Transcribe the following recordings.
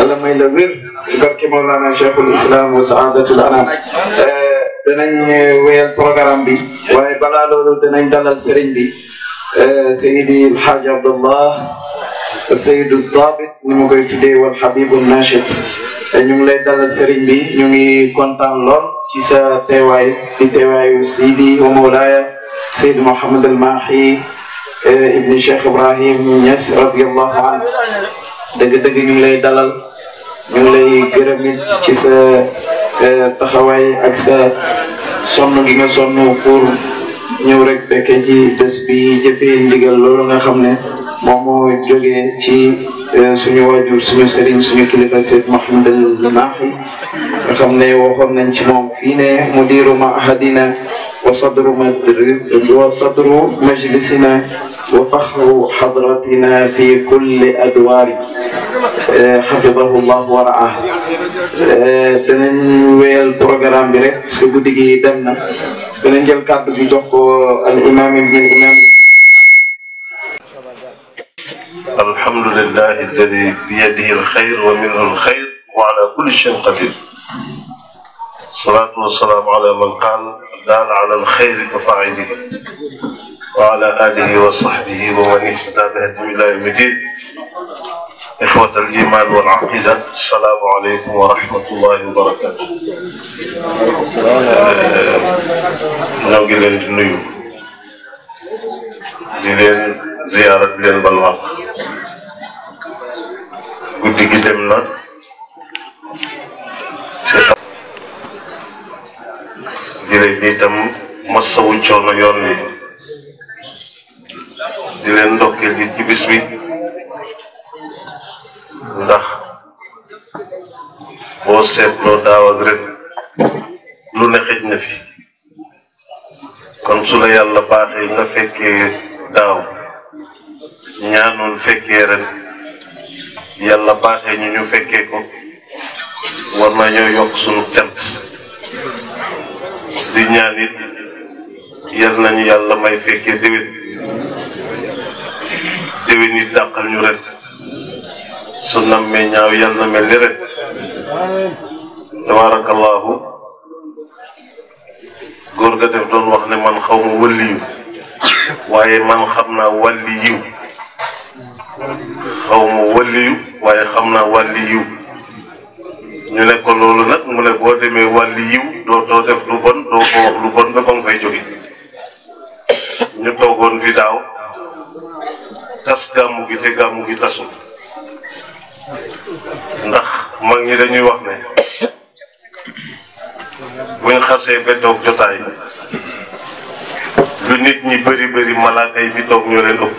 yàlla may la wér ci barke Mawlana Cheikhul Islam wa saadatul anam danañ wéyal programme bi waaye balaa loolu danañ dalal sëriñ bi Seydi El Hadj Abdallah Seydou Dabit ni ma koy tuddee wal Habibu Nachid ñu ngi lay dalal sëriñ bi ñu ngi kontaan lool ci sa teewaay di teewaayu Seydi wa Mawlaaya Seydi Mouhamed El Mahi ibni Cheikh Ibrahim Niass radiyallahu anhu dëgg-dëgg ñu ngi lay dalal ñu ngi lay gërëm it ci sa taxawaay ak sa sonn gi nga sonn pour ñëw rek fekke ci bés bi jëfee ndigal loolu nga xam ne moom moo jógee ci suñu waajur suñu sëriñ suñu kilifa Seyd Mouhamed El Mahi nga xam ne waxoon nañ ci moom fii ne mudiru mahadina wa sadru madri wa sadru majlisina wa faxru xadratina fi kulli adwaari xafidahu llah wa raah danañ wéyal programme bi rek parce que guddi gi dem na danañ jël kàddu gi jox ko al imam ibn imam الحمد لله الذي بيده الخير ومنه الخير وعلى كل شيء قدير الصلاة والسلام على من قال دال على الخير كفاعله وعلى آله وصحبه ومن اهتدى بهديه إلى يوم الدين إخوة الإيمان والعقيدة السلام عليكم ورحمة الله وبركاته ñoo ngi leen di nuyu di leen ziyaara di leen balu àq guddi gi dem na di leen itam masawu coono yoon wi di leen ndokkeel gi ci bis bi ndax boo seetloo daaw ak ren lu ne xëj na fi kon su la yàlla baaxee nga fekkee daaw ñaanoon fekkee ren yàlla baaxee ñu ñu fekkee ko war nañoo yokk sunu cant di ñaan it yal nañu yàlla may fekkee déwén déwén it dàqal ñu ren su nammee ñaaw yal na mel ni ren tabarakallahu góor ga def doon wax ne man xaw ma wëlliyu waaye man xam naa wàlli yiw xaw ma wàlliyu waaye xam naa wàlli yiw ñu ne ko loolu nag mu ne boo demee wàlli yiw doo doo def lu bon doo ko wax lu bon ba ba nga fay jóge ñu toogoon fi daaw tas gàmmu gi te gàmmu gi tasul ndax mag ñi dañuy wax ne buñ xasee ba toog jotaay lu nit ñi bëri bëri malaaka yi fi toog ñoo leen ëpp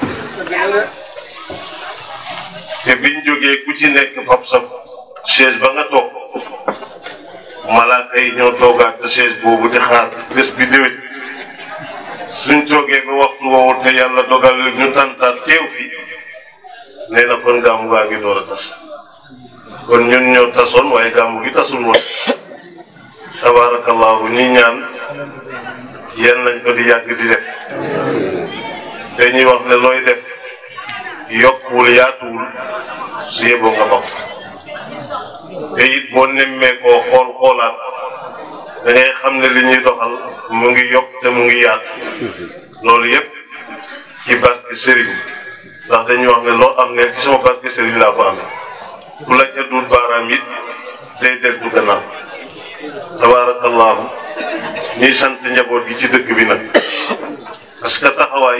te biñ jógee ku ci nekk fab sa chaise ba nga toog malaaka yi ñoo toogaat sa chaise boobu di xaar bés bi déwét suñ toogee ba waxtu woowu te yàlla dogal ñu tàntaat teew fi nee na kon gàmmu gaa ngi door a tas kon ñun ñoo tasoon waaye gàmmu gi tasul woon tabarakallahu ñi ñaan yéen nañ ko di yàgg di def dañuy wax ne looy def yokkuwul yaatuwul su yeboo nga bokk te it boo nemmee koo xool xoolaat da ngay xam ne li ñuy doxal mu ngi yokk te mu ngi yaatu loolu yépp ci barke sëriñ ndax dañuy wax ne loo am ne ci sama barke sëriñ laa ko amee ku la ca dul baaraam it day dellu gannaaw tabarakallahu ñuy sant njaboot gi ci dëkk bi nag parce que taxawaay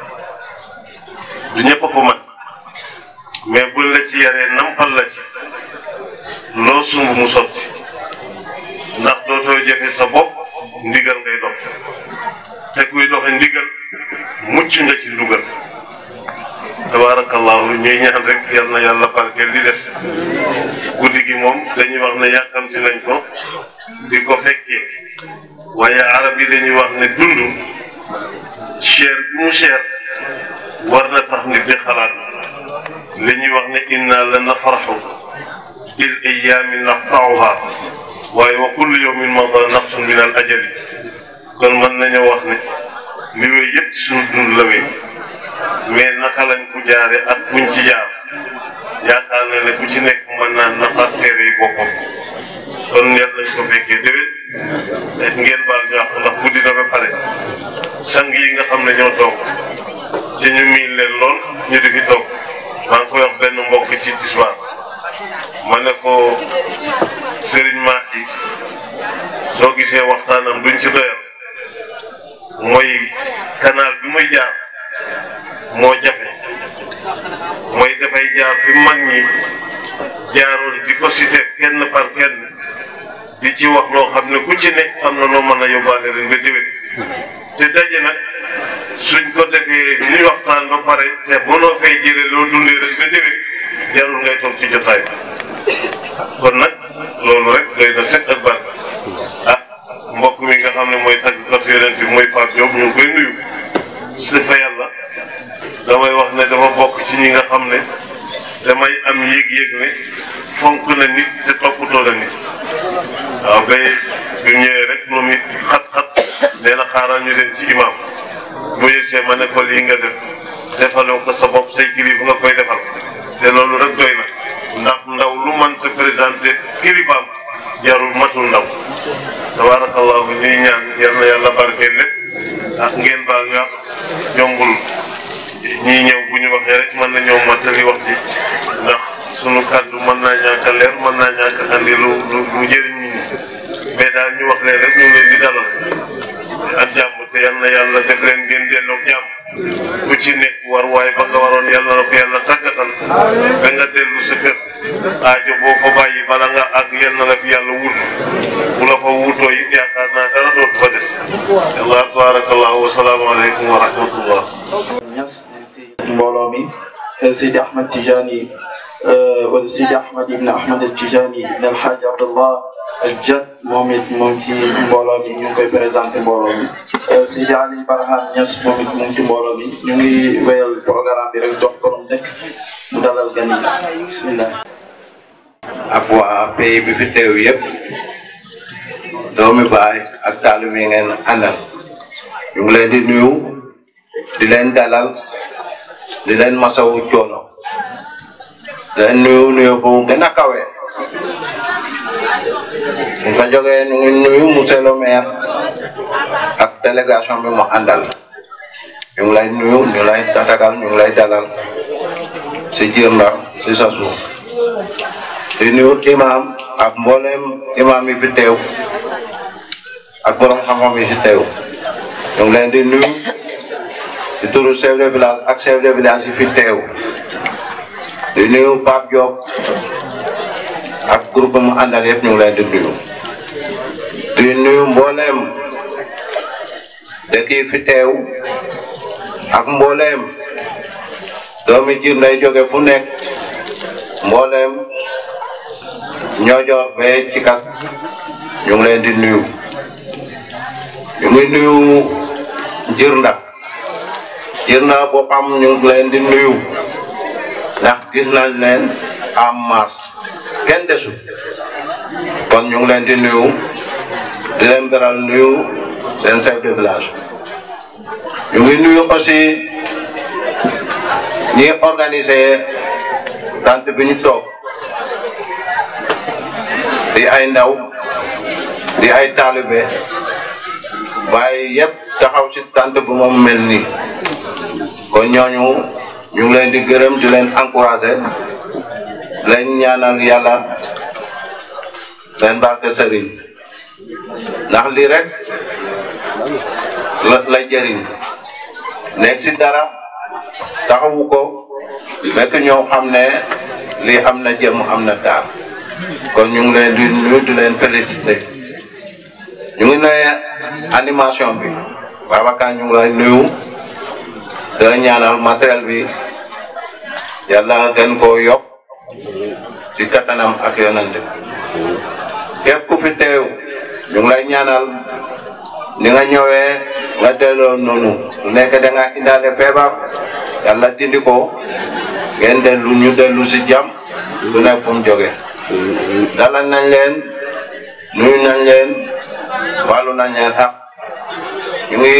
du ñëpp a ko man mais buñ la ci yaree nampal la ci loo sumb mu sotti ndax dootoo jafe sa bopp ndigal ngay dox te kuy doxe ndigal mucc nga ci ndugal tabarakallahu ñuy ñaan rek yal na yàlla barkeel li des guddi gi moom dañuy wax ne yàkkamti nañ ko di ko fekkee waaye arab yi dañuy wax ne dund cher bi mu cher war na tax nit di xalaat li ñuy wax ne inna la nafraxu bil ayaami naqtauha waaye wa kullu yawmin mada naqsun min al ajali kon mën nañoo wax ne li wéy yëpp suñu dund la wéy mais naka lañ ko jaare ak buñ ci jaar yaakaar na ne ku ci nekk mën naa nafar téere yi boppam kon yal nañ ko fekkee déwén et ngeen baal ñu wax ndax guddi na ba pare sang yi nga xam ne ñoo toog ci ñu miin leen lool ñu di fi toog maa ngi koy wax benn mbokk ci tisbaar ma ne ko Serigne Mahi soo gisee waxtaanam duñ ci doyal mooy canal bi muy jaar moo jafe mooy dafay jaar fi mag ñi jaaroon di ko cité kenn par kenn di ci wax loo xam ne ku ci nekk am na loo mën a yóbbaale ren ba déwén te daje nag suñ ko defee ñuy waxtaan ba pare te mënoo fay jëlee loo dundee ren ba déwén jarul ngay toog ci jotaay bi kon nag loolu rek doy na set ak barka ah mbokk mi nga xam ne mooy tàggkat yonent bi mooy Pape Diop ñu ngi koy nuyu su fa yàlla damay wax ne dafa bokk ci ñi nga xam ne damay am yéeg-yéeg ne fonk na nit te toppatoo na nit waaw ba bi ñëwee rek lu nit xat-xat nee na xaaral ñu dem ci imam bu yëgsee ma ne ko lii nga def defaloo ko sa bopp say kilifa nga koy defal te loolu rek doy na ndax ndaw lu mënta présenté kilifaam jarul matul ndaw tabarakallahu ñuy ñaan yal na yàlla barkeel lépp ak ngeen baal ñu ak yombul ñii ñëw bu ñu waxee rek mën na ñëw mottali wax ji ndax sunu kàddu mën naa ñàkk a leer mën naa ñàkk a andi lu lu lu jëriñ nit ñi mais daal ñu wax leen rek ñu ngi leen di dalal ak jàmm te yal na yàlla def leen ngeen delloo jàmm ku ci nekk war waay ba nga waroon yàlla na ko yàlla tàggatal ba nga dellu sa kër aajo boo fa bàyyi bala nga ak yal na la fi yàlla wut bu la fa wutoo it yaakaar naa dara dootu fa des yàlla tabarakallah wa salaamu aleykum wa rahmatullah Niass mbooloo mi Sidi Ahmed Tijani wala Sidi Ahmed ibn Ahmed Tijani ibn El Hadj Abdallah Jat moom it moom ci mbooloo mi ñu ngi koy présenté mbooloo mi Sidi Ali Barham Niass moom it mu ngi ci mbooloo mi ñu ngi wéyal programme bi rek jox borom dëkk mu dalal gan yi bismillah ak waa pays bi fi teew yëpp doomi baay ak taalib yi ngeen àndal ñu ngi leen di nuyu di leen dalal di leen masawu coono di leen nuyu nuyu bu gën a kawe ñu fa jógee ñu ngi nuyu monsieur le maire ak délégation bi mu àndal ñu ngi lay nuyu ñu lay tatagal ñu ngi lay dalal si jiir ndar si sa suuf di nuyu imam ak mboolem imam yi fi teew ak borom xam-xam yi fi teew ñu ngi leen di nuyu di turu chef de village ak chef de village yi fi teew di nuyu Pape Diop ak groupe mu àndal yëpp ñu ngi leen di nuyu di nuyu mboolem dëkk yi fi teew ak mboolem doomi jiir nday jóge fu nekk mboolem ñoojoor bee ci kat ñu ngi leen di nuyu ñu ngi nuyu Jirnda Jirnda boppam ñu ngi leen di nuyu ndax gis nañ leen en masse kenn desu kon ñu ngi leen di nuyu di leen beral nuyu seen chef de village ñu ngi nuyu aussi ñi organiser tant bi ñu toog di ay ndaw di ay taalibe waaye yëpp taxaw ci tant bu moom mel nii kon ñooñu ñu ngi leen di gërëm di leen encouragé leen ñaanal yàlla leen barke sëriñ ndax lii rek la la jëriñ nekk si dara taxawu ko fekk ñoo xam ne lii am na jëm am na taar kon ñu ngi leen di nuyu di leen félicité ñu ngi ne animation bi Babacar ñu ngi lay nuyu di la ñaanal matériel bi yàlla gën koo yokk ci kattanam ak yonante képp ku fi teew ñu ngi lay ñaanal ni nga ñëwee nga delloo noonu su nekk da nga indaale feebar yàlla dindi ko ngeen dellu ñu dellu si jàmm du nekk fu mu jógee dalal nañ leen nuyu nañ leen wàllu nañ leen ak ñu ngi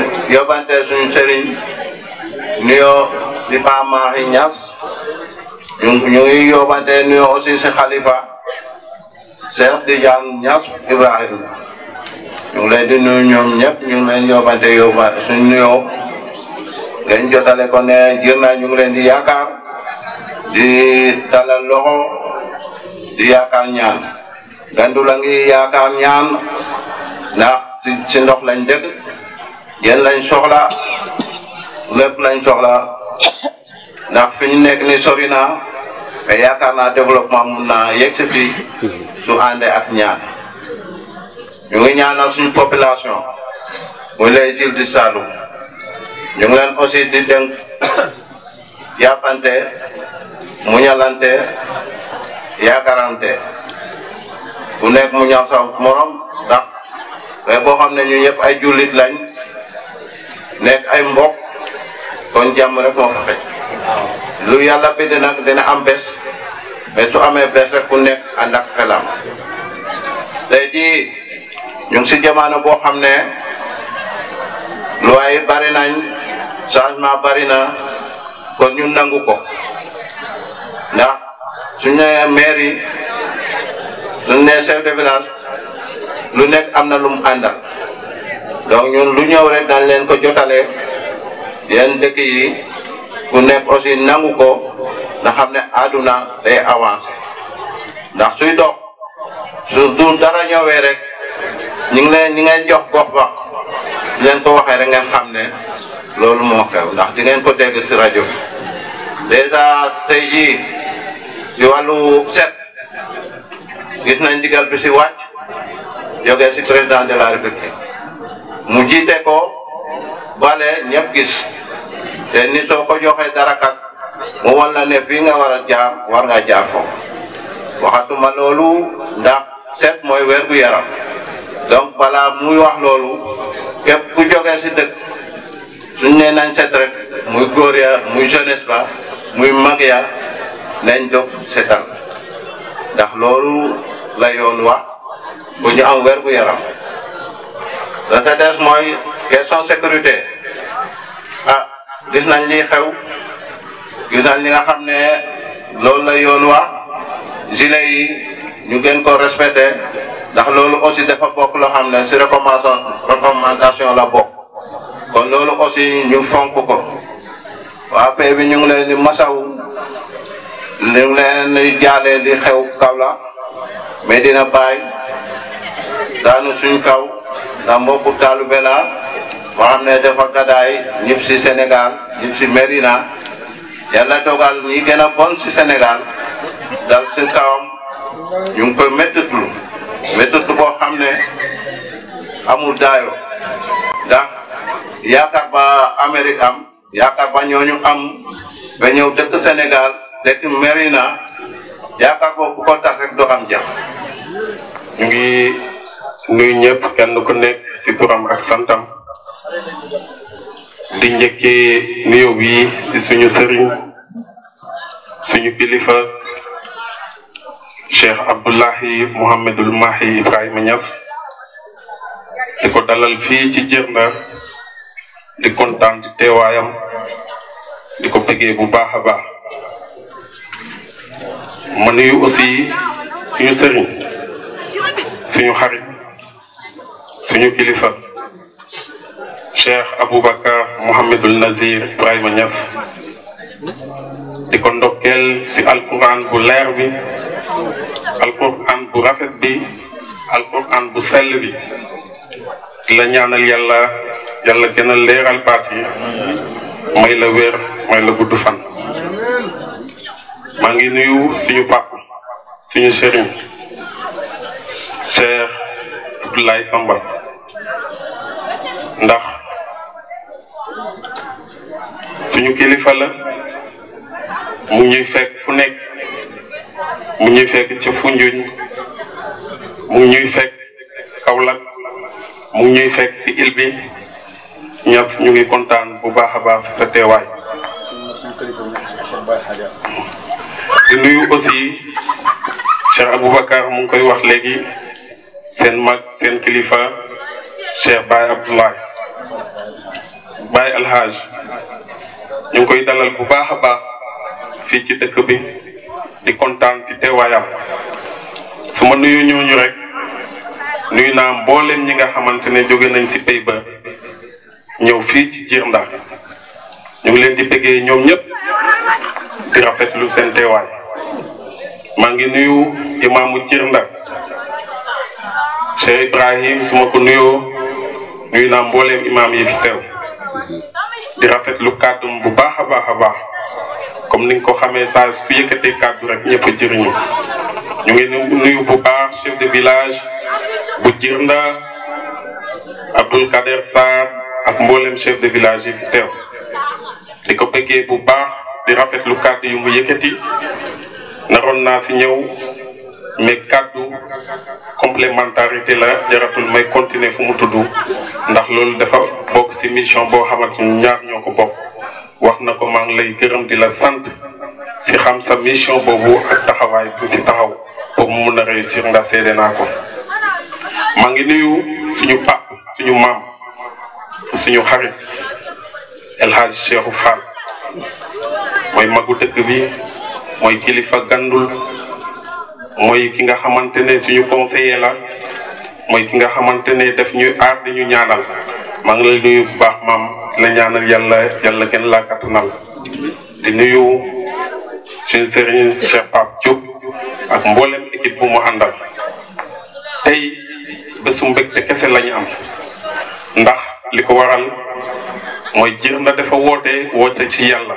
yóbbante suñu sëriñ nuyoo di Paa Mahi Ñas ñu ñu ngi yóbbante nuyoo aussi si xalifa Cheikh Tidiane Niass Ibrahima ñu ngi leen di nuyu ñoom ñëpp ñu ngi leen yóbbante yóbba suñu nuyoo ngeen jotale ko ne jër na ñu ngi leen di yaakaar di dalal loxo di yaakaar ñaan gandu la ngi yaakaar ñaan ndax si si ndox lañ dëkk yéen lañ soxla lépp lañ soxla ndax fi ñu nekk ni sori na mais yaakaar naa développement mun naa yegg si fii su àndee ak ñaan ñu ngi ñaanal suñu population muy les îles du Saloum ñu ngi leen aussi di dénk yàppante muñalante yaakaarante ku nekk mu ñaaw sa morom ndax mais boo xam ne ñu ñëpp ay jullit lañ nekk ay mbokk kon jàmm rek moo fa xëj lu yàlla bind nag dina am bés mais su amee bés rek ku nekk ànd ak xelam tey jii ñu ngi si jamono boo xam ne loi yi bari nañ changement bari na kon ñu nangu ko ndax suñ ne maire yi suñ ne chef de village lu nekk am na lu mu àndal donc ñun lu ñëw rek dañ leen ko jotalee yenn dëkk yi ku nekk aussi nangu ko nga xam ne àdduna day avancé ndax suy dox su du dara ñëwee rek ñu ngi leen ñi ngeen jox gox ba di leen ko waxee rek ngeen xam ne loolu moo xew ndax di ngeen ko dégg si rajo bi dèjà tey jii si wàllu set gis nañ ndigal bi si wàcc jógee si président de la république mu jiite ko bale ñëpp gis te ni soo ko joxee dara kat mu wan la ne fii nga war a jaar war nga jaar foofu waxatuma loolu ndax set mooy wér gu yaram donc balaa muy wax loolu képp ku jógee si dëkk suñ nee nañ set rek muy góor ya muy jeunesse ba muy mag ya nañ jóg setal ndax loolu la yoon wax bu ñu am wér gu yaram la te des mooy question sécurité ah gis nañ li xew gis nañ li nga xam ne loolu la yoon wax gilet yi ñu gën ko respecté ndax loolu aussi dafa bokk loo xam ne si recommandation recommandation la bokk kon loolu aussi ñu fonk ko waa pay bi ñu ngi leen di masaw ñu ngi leen di jaale li xew Kaolack mais dina bàyyi daanu suñ kaw ndax mbokku taalube la boo xam ne dafa gadaay ñëpp si Sénégal ñëpp si Medina yàlla dogal ñi gën a bon si Sénégal dal si kawam ñu ngi koy méttitlu méttitlu boo xam ne amul daayo ndax yaakaar ba Amérique am yaakaar ba ñooñu am ba ñëw dëkk Sénégal dëkk Medina yaakaar boobu ko tax rek doo am jàmm ñu ngi nuyu ñëpp kenn ku nekk ci turam ak santam di njëkkee nuyu bi ci suñu sëriñ suñu kilifa Cheikh Abdoulahi Mouhamadul Mahi Ibrahima Niass di ko dalal fii ci Djirnda di kontaan di teewaayam di ko bëggee bu baax a baax ma nuyu aussi suñu sëriñ suñu xarit suñu kilifa Cheikh Aboubacar Mouhamadul Nazir Ibrahima Niass di ko ndokkeel ci alquran bu leer bi alquran bu rafet bi alquran bu sell bi di la ñaanal yàlla yàlla gën a leeral baat yi may la wér may la gudd fan maa ngi nuyu suñu papa suñu sëriñ Cheikh Abdoulaye Samba ndax suñu kilifa la mu ñuy fekk fu nekk mu ñuy fekk ci Foundiougne mu ñuy fekk Kaolack mu ñuy fekk ci île bi Niass ñu ngi kontaan bu baax a baax ci sa teewaay di nuyu aussi Cheikh Aboubacar mu ngi koy wax léegi seen mag seen kilifa Cheikh Baye Abdoulaye Baye Alhaj ñu ngi koy dalal bu baax a baax fii ci dëkk bi di kontaan si teewaayam su ma nuyu ñooñu rek nuyu naa mbooleem ñi nga xamante ne jóge nañ si pay ba ñëw fii ci Djirnda ñu ngi leen di bëggee ñoom ñëpp di rafetlu seen teewaay maa ngi nuyu imaamu Djirnda Cheikh Ibrahim su ma ko nuyoo nuyu naa mbooleem imaam yi fi teew di rafetlu kàddum bu baax a baax a baax comme ni nga ko xamee saa su yëkkatee kàddu rek ñëpp a jëriñu ñu ngi nuyu bu baax chef de village bu Djirnda Abdoul Kader Sarr ak mboolem chef de village yi fi teew di ko bëggee bu baax di rafetlu kàddu yu mu yëkkati naroon naa si ñëw mais kàddu complémentarité la jaratul may continuer fu mu tudd ndax loolu dafa bokk si mission boo xamante ni ñaar ñoo ko bokk wax na ko maa ngi lay gërëm di la sant si xam sa mission boobu ak taxawaay bi si taxaw pour mu mun a réussir ndax seede naa ko maa ngi nuyu suñu pap suñu maam suñu xarit El Hadj Cheikhou Fall mooy magu dëkk bi mooy kilifa gandul mooy ki nga xamante ne suñu conseiller la mooy ki nga xamante ne daf ñuy aar di ñu ñaanal maa ngi lay nuyu bu baax maam la ñaanal yàlla yàlla gën laa kattanal di nuyu suñu sëriñ Cheikh Pape Diop ak mboolem équipe bu mu àndal tey bésu mbégte kese lañu am ndax li ko waral mooy Djirnda dafa woote woote ci yàlla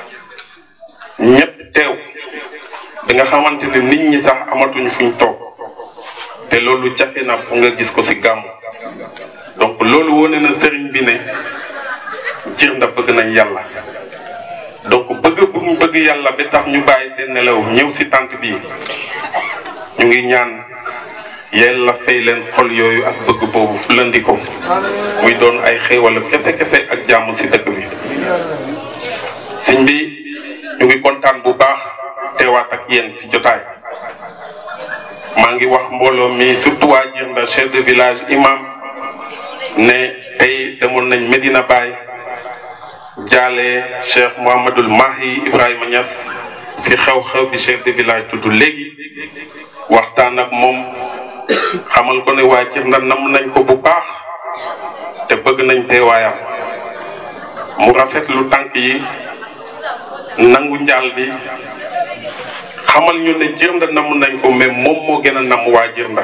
ñëpp teew bi nga xamante ne nit ñi sax amatuñu fuñ toog te loolu jafe na pour nga gis ko ci gàmmu donc loolu wone na sëriñ bi ne Djirnda bëgg nañ yàlla donc bëgg bu ñu bëgg yàlla ba tax ñu bàyyi seen nelaw ñëw ci tànt bi ñu ngi ñaan yàlla fay leen xol yooyu ak bëgg boobu fulandi ko muy doon ay xéewal kese kese ak jàmm ci dëkk bi sëñ bi ñu ngi kontaan bu baax teewaat ak yéen ci jotaay maa ngi wax mbooloo mi surtout waa Djirnda chef de village imam ne tey demoon nañ Medina Baye jaale Cheikh Mouhamadul Mahi Ibrahima Niass ci xew-xew bi chef de village tudd léegi waxtaan ak moom xamal ko ne waa Djirnda nam nañ ko bu baax te bëgg nañ teewaayam mu rafetlu tànk yi nangu njaal bi xamal ñu ne Djirnda namm nañ ko mais moom moo gën a namm waa Djirnda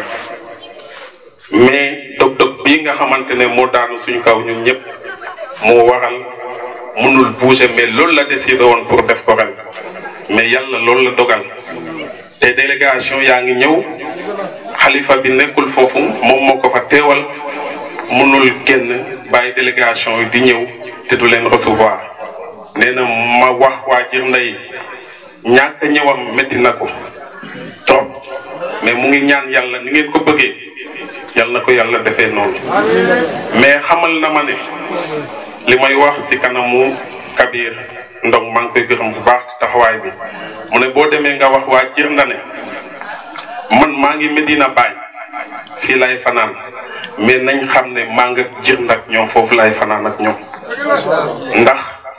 mais dog-dog bii nga xamante ne moo daanu suñu kaw ñun ñëpp moo waral mënul bouger mais loolu la décidé woon pour def ko ren mais yàlla loolu la dogal te délégation yaa ngi ñëw xalifa bi nekkul foofu moom moo ko fa teewal mënul génn bàyyi délégation yi di ñëw te du leen recevoir nee na ma wax waa Djirnda yi ñàkk ñëwam métti na ko trop mais mu ngi ñaan yàlla ni ngeen ko bëggee yàlla na ko yàlla defee noonu mais xamal na ma ne li may wax ci kanamu Kabir Ndong maa ngi koy gërëm bu baax ci taxawaay bi mu ne boo demee nga wax waa Djirnda ne man maa ngi Medina Baye fii lay fanaan mais nañ xam ne maa nga Djirnda ak ñoom foofu lay fanaan ak ñoom ndax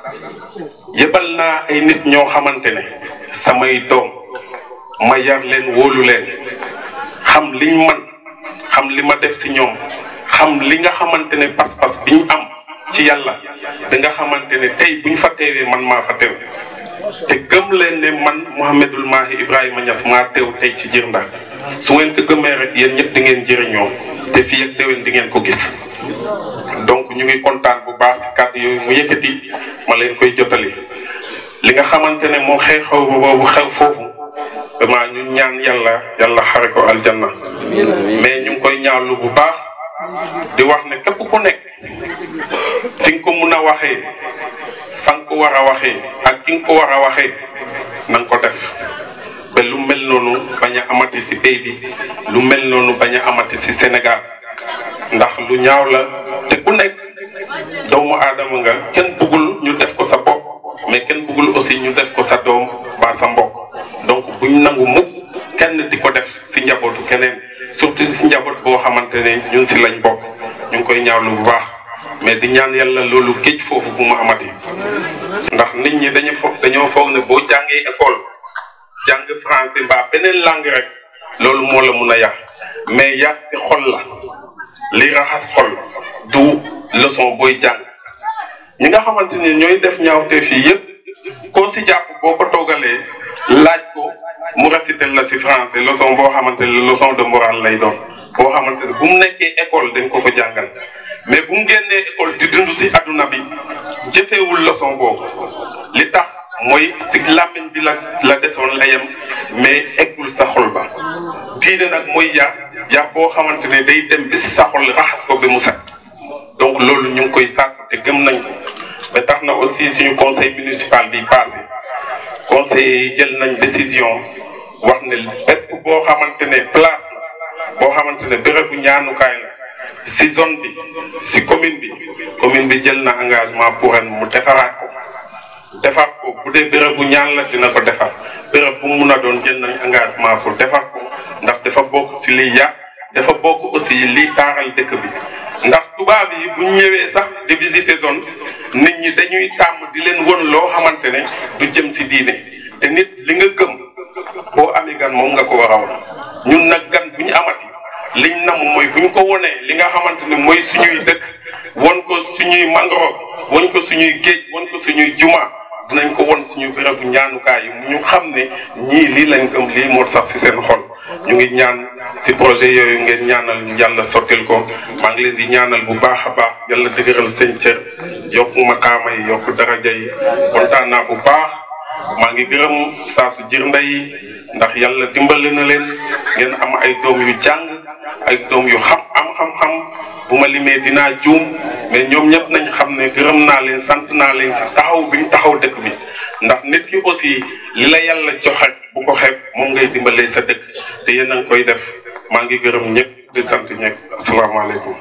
yëbal naa ay nit ñoo xamante ne samay doom ma yar leen wóolu leen xam liñ man xam li ma def ci ñoom xam li nga xamante ne pas-pas bi ñu am ci yàlla da nga xamante ne tey bu ñu fa teewee man maa fa teew te gëm leen ne man Mouhamadul Mahi Ibrahima Niass maa teew tey ci Djirnda su ngeen ko gëmee rek yéen ñëpp di ngeen jëriñoo te fii ak déwén di ngeen ko gis donc ñu ngi kontaan bu baax ci kàddu yooyu mu yëkkati ma leen koy jotali li nga xamante ne moo xew xew boobu xew foofu vraiment ñu ñaan yàlla yàlla xare ko aljanna mais ñu ngi koy ñaawlu bu baax di wax ne képp ku nekk fi nga ko mun a waxee fa nga ko war a waxee ak ki nga ko war a waxee na nga ko def ba lu mel noonu bañ a amati ci pays bi lu mel noonu bañ a amati ci Sénégal ndax lu ñaaw la te ku nekk doomu aadama nga kenn bëggul ñu def ko sa bopp mais kenn bëggul aussi ñu def ko sa doom ba sa mbokk donc buñ nangu mukk kenn di ko def ci njabootu keneen surtout ci njaboot boo xamante ne ñun ci lañ bokk ñu ngi koy ñaawlu bu baax mais di ñaan yàlla loolu géej foofu bu mu amati ndax nit ñi dañu foog dañoo foog ne boo jàngee école jàng français mbaa beneen langue rek loolu moo la mun a yàq mais yar si xol la li raxas xol du leçon booy jàng ñi nga xamante ni ñooy def ñaawte fii yëpp koo si jàpp boo ko toogalee laaj ko mu réciter la si français leçon boo xamante ne leçon de morale lay doon boo xamante ne bu mu nekkee école dañ ko ko jàngal mais bu mu génnee école di dund si adduna bi jëfeewul leçon boobu li tax mooy si làmmiñ bi la la desoon la yem mais eggul sa xol ba diine nag mooy yar yar boo xamante ne day dem bi si sa xol raxas ko bi mu set donc loolu ñu ngi koy sàkk te gëm nañ ko ba tax na aussi suñu conseil municipal bi passé conseil yi jël nañ décision wax ne bépp boo xamante ne place la boo xamante ne bérébu ñaanukaay la si zone bi si commune bi commune bi jël na engagement pour ren mu defaraat ko defar ko bu dee béréb bu ñaan la dina ko defar béréb bu mun a doon jël nañ engagement pour defar ko ndax dafa bokk si liy yàq dafa bokk aussi liy taaral dëkk bi ndax tubaab yi bu ñëwee sax de visiter zone nit ñi dañuy tàmm di leen won loo xamante ne du jëm si diine te nit li nga gëm boo amee gan moom nga ko war a won ñun nag gan bu ñu amati liñ nam mooy bu ñu ko wonee li nga xamante ne mooy suñuy dëkk won ko suñuy mangrove won ko suñuy géej won ko suñuy juma dinañ ko won suñu bérébu ñaanukaay yi mu ñu xam ne ñii lii lañ gëm lii moo sax si seen xol ñu ngi ñaan si projet yooyu ngeen ñaanal yàlla sottil ko maa ngi leen di ñaanal bu baax a baax yàlla dëgëral seen cër yokk makaama yi yokk daraja yi kontaan naa bu baax maa ngi gërëm saa su jir ndey ndax yàlla dimbali na leen ngeen am ay doom yu jàng ay doom yu xam am xam-xam bu ma limee dinaa juum mais ñoom ñëpp nañ xam ne gërëm naa leen sant naa leen si taxaw bi ñu taxaw dëkk bi ndax nit ki aussi li la yàlla joxe bu ko xeeb moom ngay dimbalee sa dëkk te yéen a ngi koy def maa ngi gërëm ñëpp di sant ñëpp asalaamaaleykum.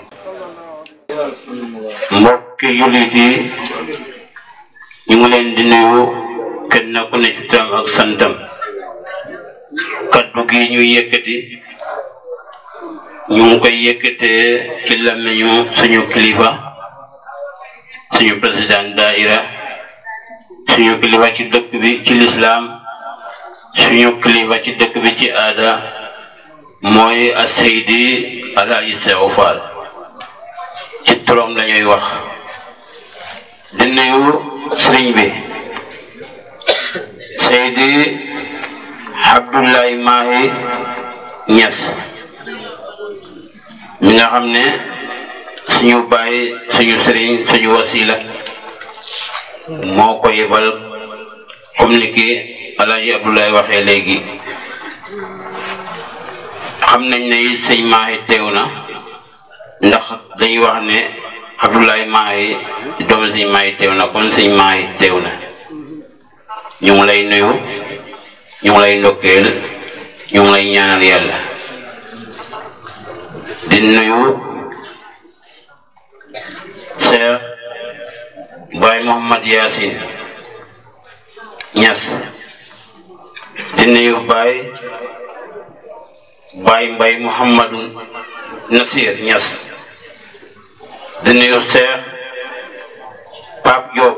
mbokki jullit yi ñu ngi leen di nuyu kenn ku ne ci turam ak santam kaddu gi ñu yëkkati ñu ngi koy yëkkatee ci làmmiñu suñu kilifa suñu président daaira suñu kilifa ci dëkk bi ci lislaam suñu kilifa ci dëkk bi ci aada mooy a Seydi Alaaji Seexu Faal ci turam lañuy wax di nuyu sëriñ bi Seydi Abdoulaye Mahi Niass mi nga xam ne suñu baay suñu sëriñ suñu wasila moo ko yebal comme ni ki Alaaji Abdoulaye waxee léegi xam nañ ne it sëñ Mahi teew na ndax dañuy wax ne Abdoulaye Mahi doomu sëñ Mahi teew na kon sëñ Mahi teew na ñu ngi lay nuyu ñu ngi lay ndokkeel ñu ngi lay ñaanal yàlla di nuyu Cheikh Baye Mouhamad Yacine Niass di nuyu Baye Baye Mbaye Mouhamadou Nasir Niass di nuyu Cheikh Pape Diop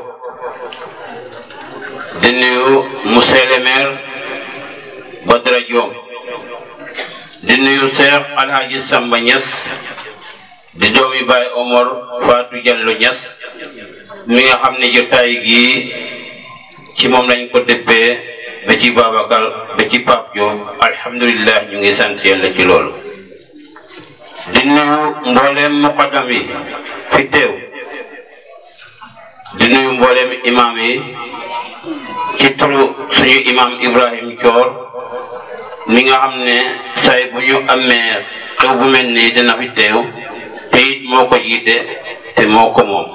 di nuyu monsieur le maire Badara Diom di nuyu Cheikh Alhaji Samba Niass di doomi Baye Omar Fatou Diallo Niass mi nga xam ne jotaay gi ci moom lañ ko dëppee ba ci Babacar ba ci Pape Diop alhamdulilah ñu ngi sant yàlla ci loolu di nuyu mbooleem muqaddam yi fi teew di nuyu mbooleem imam yi ci turu suñu imam Ibrahim Thior mi nga xam ne say bu ñu amee xew bu mel nii dina fi teew te it moo ko jiite te moo ko moom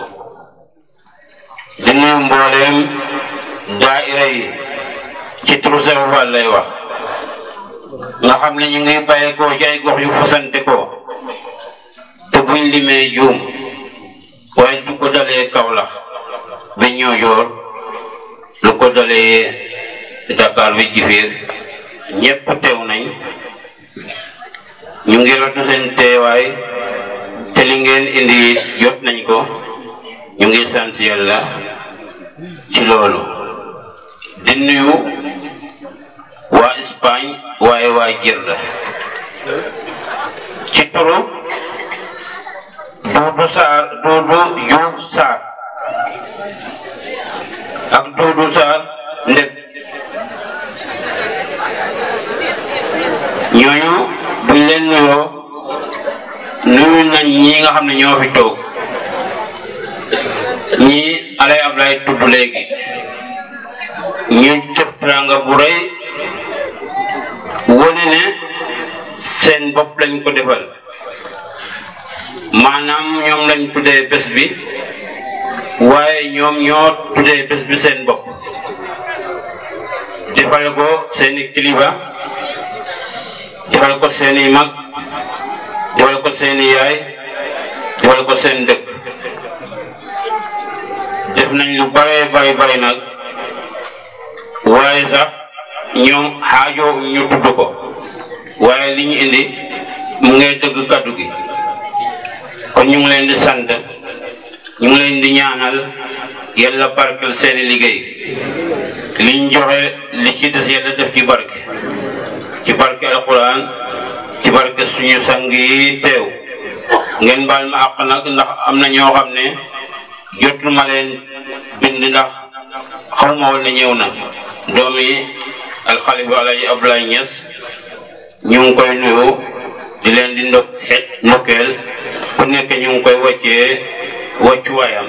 di nuyu mbooleem daaira yi ci turu Seex Faal lay wax nga xam ne ñu ngi bàyyeekoo ci ay gox yu fasante ko te buñ limee juum waaye du ko dalee Kawlax ba Ñoojoor lu ko dalee Dakar bi Jifiir ñépp teew nañ ñu ngi ratu seen teewaay te li ngeen indi jot nañ ko ñu ngi sant yàlla ci loolu di nuyu waa Espagne waaye waa Jirda ci turu Duudu Saar Duudu Juuf Saar ak Duudu Saar ndek ñooñu buñ leen nuyoo nuyu nañ ñi nga xam ne ñoo fi toog ñii alay Ablaay tudd léegi ñu def teraanga bu rëy wone ne seen bopp lañ ko defal maanaam ñoom lañ tuddee bés bi waaye ñoom ñoo tuddee bés bi seen bopp defal ko seeni kilifa defal ko seeni mag defal ko seeni yaay defal ko seen dëkk def nañ lu bare bari bari nag waaye sax ñoom xaajoo ñu tudd ko waaye li ñu indi mu ngay dëgg kaddu gi kon ñu ngi leen di sant ñu ngi leen di ñaanal yàlla barkel seeni liggéey liñ joxe li ci des yàlla def ci barke ci barke alquran ci barke suñu sang yi teew ngeen baal ma àq nag ndax am na ñoo xam ne jotuma leen bind ndax xawma woon ne ñëw na doomi alxalifa alaji Abdoulaye Niass ñu ngi koy nuyu di leen di ndok ndokkeel ku nekk ñu ngi koy wàccee wàccuwaayam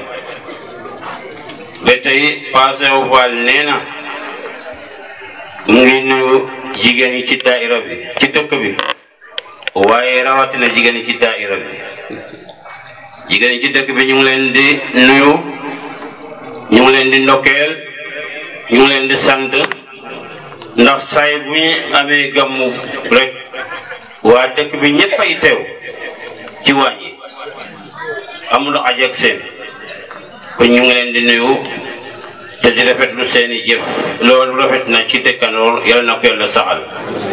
ba tey passé Fall nee na mu ngi nuyu jigéen ñi ci daaira bi ci dëkk bi waaye rawatina jigéen ñi ci daaira bi jigéen ñi ci dëkk bi ñu ngi leen di nuyu ñu ngi leen di ndokkeel ñu ngi leen di sant ndax saay bu ñu amee gàmmu rek waa dëkk bi ñëpp ay teew ci wàññi amul aj ak seen kon ñu ngi leen di nuyu te di rafetlu seeni jëf loolu rafet na ci dëkkandoor yàlla na ko yàlla saxal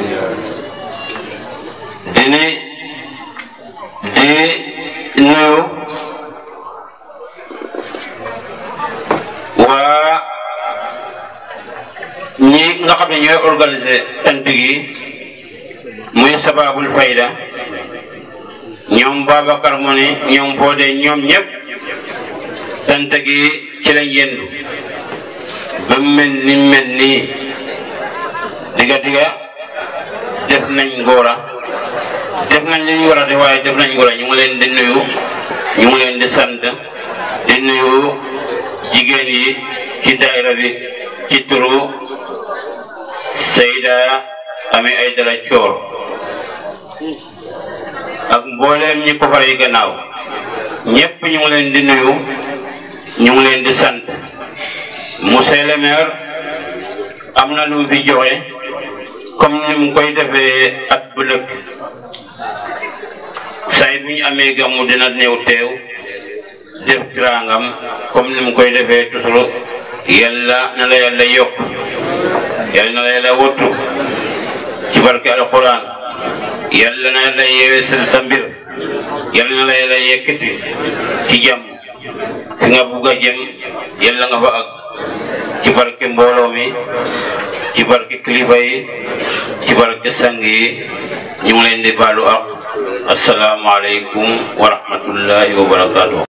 di ni di nuyu waa ñi nga xam ne ñooy organiser tant gi muy sababul fayda ñoom Babacar mu ni ñoom Fodé ñoom ñëpp tant gi ci lañ yendu ba mel ni mel nii diga diga def nañ ngóora def nañ li ñu war a def waaye def nañ ngóora ñu ngi leen di nuyu ñu ngi leen di sant di nuyu jigéen yi ci daayira bi ci turu Seyda Ami Aydara Coor ak mbooleem ñi ko fare gannaaw ñëpp ñu ngi leen di nuyu ñu ngi leen di sant monsieur le maire am na lu mu fi joxe comme ni mu koy defee at bu nekk say bu ñu amee gàmmu dina néew teew def tirangam comme ni mu koy defee toujours yàlla na la yàlla yokk yàlla na la yàlla wottu ci barke alquran yàlla na yàlla yeewee sel sa mbir yàlla na la yàlla yekkati ci jàmm fi nga bugg a jëm yàlla nga fa ak ci barke mbooloo mi ci barke kilifa yi ci barke sang yi ñu ngi leen di baalu ak asalaamaaleykum wa rahmatullahi wa barakaatu.